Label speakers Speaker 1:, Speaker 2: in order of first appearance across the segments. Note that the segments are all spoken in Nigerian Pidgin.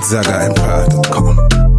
Speaker 1: ZagaEmpire.com.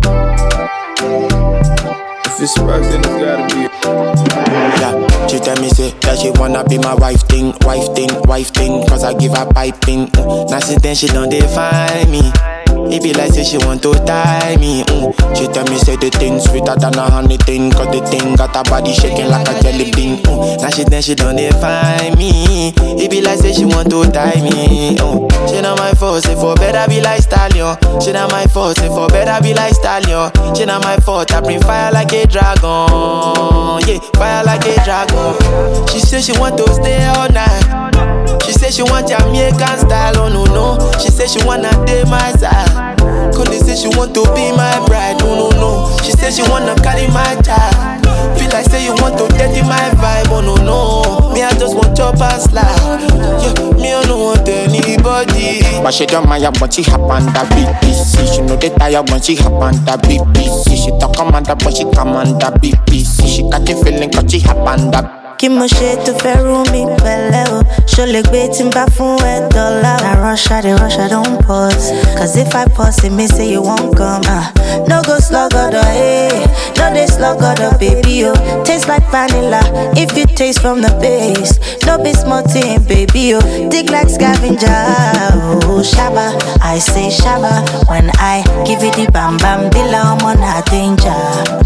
Speaker 2: If it's sparks, then it's gotta be.
Speaker 3: Yeah, she tell me say that she wanna be my wife thing, wife thing, wife thing, cause I give her piping. Mm. Now since then she don't define me. It be like say she want to tie me. Mm. She tell me say the thing sweeter than a honey thing, cause the thing got her body shaking like a jelly bean. Mm. Now she then she don't define me. It be like say she want to tie me. Mm. She not my fault, say for better be like stallion. She not my fault, say for better be like stallion. She not my fault, I bring fire like a dragon. Yeah, fire like a dragon. She say she want to stay all night. She say she want Jamaican style, oh no no. She say she wanna date my side. Connie say she want to be my bride, no no no. She say she wanna carry my child. Feel like say you want to dirty my vibe, oh no no. Me I just want chop and slide. Yeah, me I don't want anybody. But she don't mind when she hop on the BBC. She know they tired when she hop on the BBC. She talk commander but she command the BBC. She got the feeling cause she hop on the
Speaker 4: kí mo ṣe tó fẹ́ rú mi pẹ̀lẹ́ o ṣo lè gbé tí n bá fún ẹ dọ́là o. na rush i dey rush i don pause cause if i pause it mean say you wan come. ah no go sluggodo eh no dey sluggodo baby o taste like vanilla if you taste from the base no be small thing baby o dig like scavenger o shaba i say shaba when i give you the bam bam bila ọmọ na danger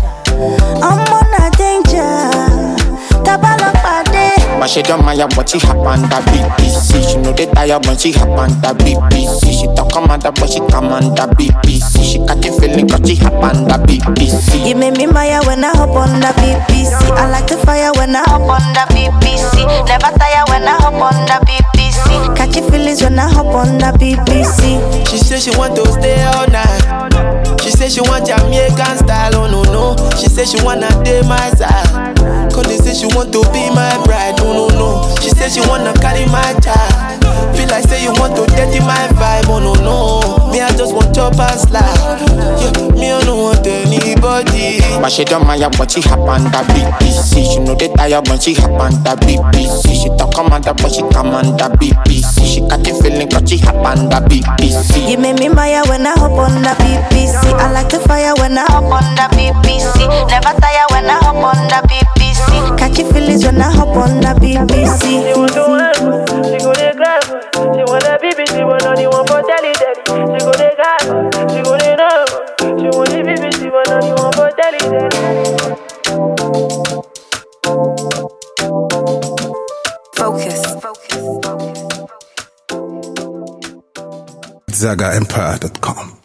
Speaker 4: ọmọ na danger tabalopade.
Speaker 3: But she don't mind when she hop on the BBC. She know they tired when she hop on the BBC. She talk commander but she command the BBC. She got the feeling cause she hop on the BBC.
Speaker 4: You make me maya when I hop on the BBC. I like the fire when I hop on the BBC. Never tire when I hop on the BBC. Catchy feelings when I hop on the BBC.
Speaker 3: She say she want to stay all night. She say she want Jamaican style, oh no no. She say she wanna date my side. Connie say she want to be my bride, oh no no. She say she wanna carry my child. Feel like say you want to dirty my vibe, oh no no. Me I just want chop and slide. Yeah, me I don't want anybody. But she don't mind when she hop on the BBC. She know they tired when she hop on the BBC. She talk commander but she command the BBC. She got the feeling cause she hop on the BBC.
Speaker 4: You make me maya when I hop on the BBC. I like the fire when I hop on the BBC. Never tire when I hop on the BBC. Catchy feelings when I hop on the BBC.
Speaker 5: She want to work, she go dey grab. She want a baby, she want only one for telly daddy. She go dey grab, she go dey know. She want the baby, she want only one for telly daddy.
Speaker 6: Focus.
Speaker 1: ZagaEmpire.com.